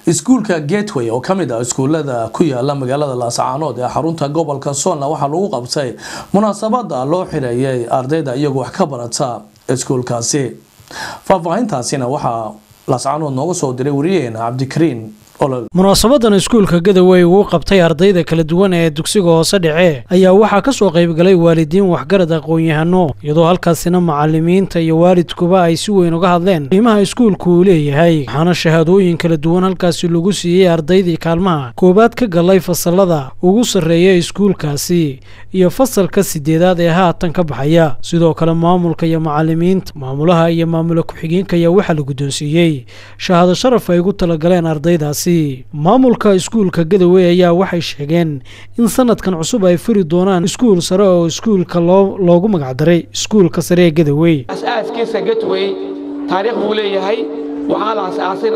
iskuulka gateway oo kamid ah iskuulada ku yaala magaalada laascaanood ee xarunta gobolka soolna waxaa lagu qabtay munaasabada loo xireeyay ardayda iyagoo wax ka barata iskuulkaasi faahfaahintaasina waxaa laascaanood nooga soo diray wariyaheena cabdikariin munaasabadan iskuulka gadawey uu qabtay ardayda kala duwan ee dugsiga hoose dhece ayaa waxaa ka soo qaybgalay waalidiin waxgarad aqoon-yahano iyadoo halkaasina macalimiinta iyo waalidkuba ay si weyn uga hadleen qiimaha iskuulku uu leeyahay waxaana shahaadooyin kala duwan halkaasi lagu siiyey ardaydii kaalmaha koowaad ka galay fasalada ugu sarreeya iskuulkaasi iyo fasalka sideedaad ee haatan ka baxaya sidoo kale maamulka iyo macalimiinta maamulaha iyo maamula ku-xigeenka ayaa waxaa la guddoonsiiyey shahaado sharaf ay ugu talagaleen ardaydaasi maamulka iskuulka gadawey ayaa waxay sheegeen in sanadkan cusub ay furi doonaan iskuul sare oo iskuulka loogu magacdaray iskuulka sare ee gadawey asaaskiisa gatwey taariikh buu leeyahay waxaa la asaasay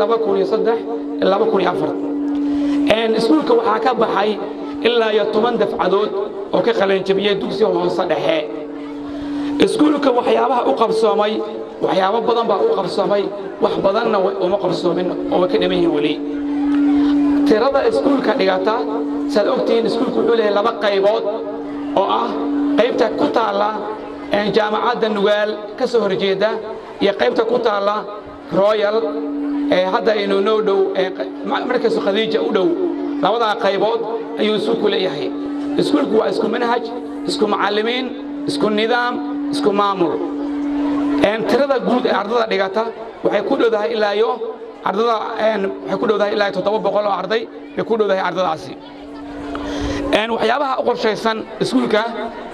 iskuulka waxaa ka baxay ilaa iyo toban dafcadood oo ka qalanjabiyey dugsi hoose dhexe iskuulka waxyaabaha u qabsoomay waxyaabo badan baa u qabsoomay wax badanna uma qabsoomin oo way ka dhiman yihiin weli tirada iskuulka dhigata saad ogtihiin iskuulku wuxuu leeyahay laba qaybood oo ah qaybta ku taalla jaamacadda nugaal ka soo horjeeda iyo qaybta ku taalla royal ee hadda aynu noo dhow markasu khadiija u dhow labadaa qaybood ayuu iskuulku leeyahay iskuulku waa isku manhaj isku macallimiin isku nidaam isku maamul tirada guud ee ardada dhigata waxay ku dhowdahay ilaa iyo ardada waxay ku dhowdahay ilaa toddoba boqol oo arday bay ku dhowdahay ardadaasi waxyaabaha u qorshaysan iskuulka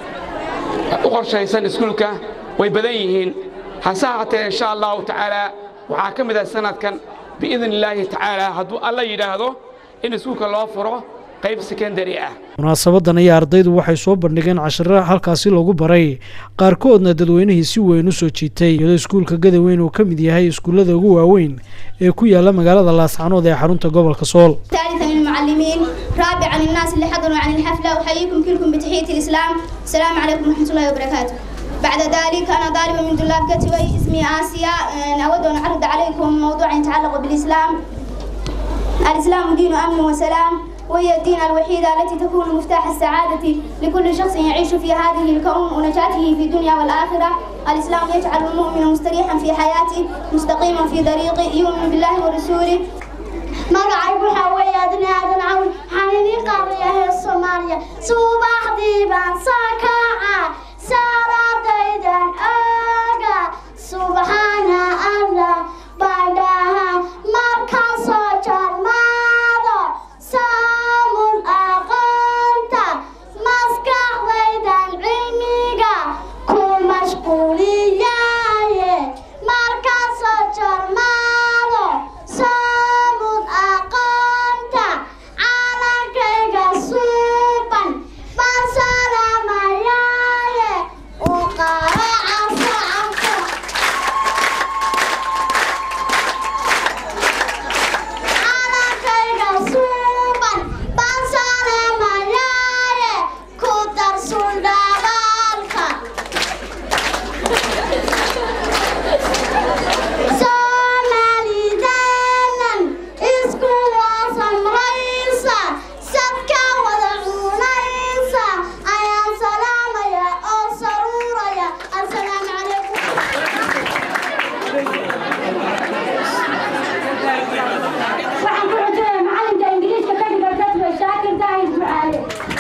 u qorshaysan iskuulka way badan yihiin hase haatee insha allahu tacaala waxaa ka mid ah sanadkan biidn illaahi tacaala hadduu alla yidhaahdo in iskuulka loo furo qayb secondary ah munaasabadan ayaa ardaydu waxay soo bandhigeen cashiro halkaasi lagu baray qaarkoodna dadweynihii si weyn u soo jiitay iyadoo iskuulka gadaweyn uu ka mid yahay iskuullada ugu waaweyn ee ku yaala magaalada laascanood ee xarunta gobolka sool ثالثا للمعلمين رابعا للناس اللي حضروا عن الحفلة أحييكم كلكم بتحية الإسلام السلام عليكم ورحمة الله وبركاته بعد ذلك أنا طالبة من طلاب كتوي اسمي آسيا أود أن أعرض عليكم موضوع يتعلق بالإسلام الإسلام دين أمن وسلام وهي الدين الوحيدة التي تكون مفتاح السعادة لكل شخص يعيش في هذه الكون ونجاته في الدنيا والآخرة الإسلام يجعل المؤمن مستريحا في حياته مستقيما في طريقه يؤمن بالله ورسوله magacaygu waxaa weeye adina aadan cawn waxaan idiin qaadayaa soomaaliya subaxdii baan soo kaca salaadaydan oga subxaana allah baan dhaha markaan soo jarmaado saamun aqoonta maskaxdaydan cilmiga ku mashquuliyaaye markaan soo jarmaado saamun aqoonta caalankayga suuban baan salamayaaye u qaraca sacabka caalankayga suuban baan salamayaaye ku darsul dhalaalka soomaalidaanan isku waasamraysa sadka wada cunaysa ayaan salaamaya oo saruuraya assalaamu calaykum waxaan ku xujinaya macalinka ingiliiska ka dhiga dadwe shaakir daahir ducaale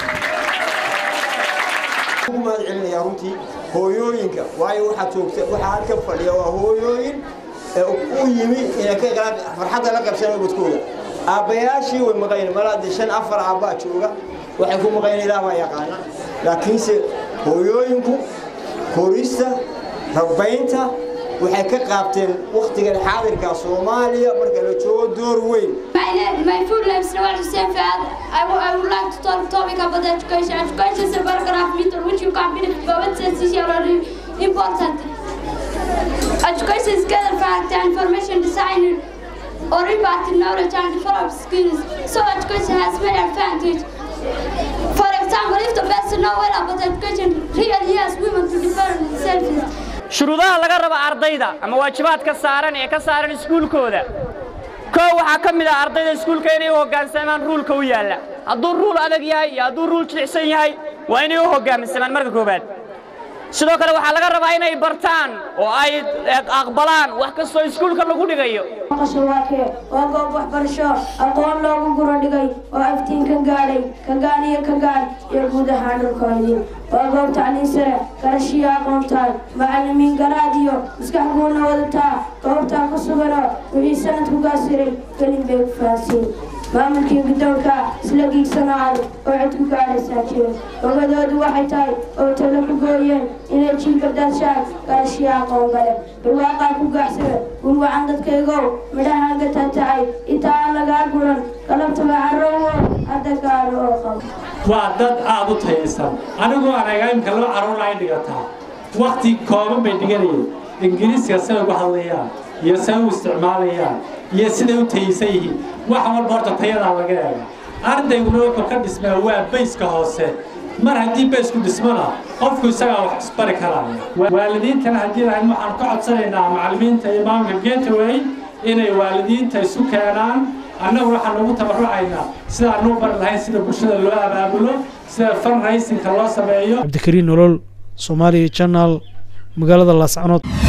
ugu mahad celinayaa runtii hooyooyinka waayo waxaa joogta waxaa halka fadhiya waa hooyooyin ee u yimi inay ka qala farxadda la qabsana ubadkooda aabbayaashii way maqayn malaade shan afar aabbaa jooga waxay ku maqayn ilaah baa yaqaana laakiinse hooyooyinku korista rabbaynta waxay ka qaabteen wakhtigan xaadirka soomaaliya marka la joogo door weyn My, name, my full name is Nawal Hussein Fahad. I, w- I would like to talk topic about education. Education is a paragraph meter which you can benefit by what is essential important. Education is gather fact and information design or impact knowledge and develop skills. So education has many advantages. For example, if the person know well about education, really has women to develop themselves. shuruudaha laga rabo ardayda ama waajibaadka saaran ee ka saaran iskuulkooda koo waxaa ka mid ah ardayda iskuulka inay u hoggaansamaan ruulka u yaalla hadduu ruul adag yahay iyo hadduu ruul jilicsan yahay waa inay u hoggaansamaan marka koowaad sidoo kale waxaa laga rabaa inay bartaan oo ay aqbalaan wax kastoo iskuulka lagu dhigayo qashawaake waa goob waxbarasho aqoon loogu guro dhigay oo iftiin ka gaadhay ka gaan iyo ka gaan iyo guud ahaan dhulkoodii waa goob tacliin sare garashiyo aqoontaay macallimiin garaad iyo maskax guuna wadataa goobtaa ku suganoo wixii sanadku gaasiray gelin bay ku fahansiin maamulkii guddoonka isla giigsanoo adag oo cid ku gaadhaysaa jiro ogadoodu waxay tahay oo talo ku gooyeen inay jiilka daashaan garashiyo aqoon gale barwaaqaa ku gaacsada gurwacan dadkaygow midhahaan ka taatacay inta aan lagaa guran galabtaba carrowo hadda gaadho oo qabo waa dad aad u tayaysan anigoo anaga imka laba carruur ay dhigataa wakhti kooban bay dhiganayeen ingiriiska siday ugu hadlayaan iyo siday u isticmaalayaan iyo siday u tayaysan yihiin wax walba horta tayadaa laga eega ardayguna wuxuu ka dhismaa waa bayska hoose mar haddii baysku dhismana qofku isagaa wax isbari karaya waalidiintana haddii lahayn waxaan ka codsanaynaa macallimiinta iyo maamulka gateway inay waalidiinta isu keenaan annagu waxaan ugu tabarucaynaa sida anuu bari lahayn sida bulshada loo abaabulo sida fundraisingka loo sameeyo cabdikariin nolol soomaaliya janaal magaalada laascanood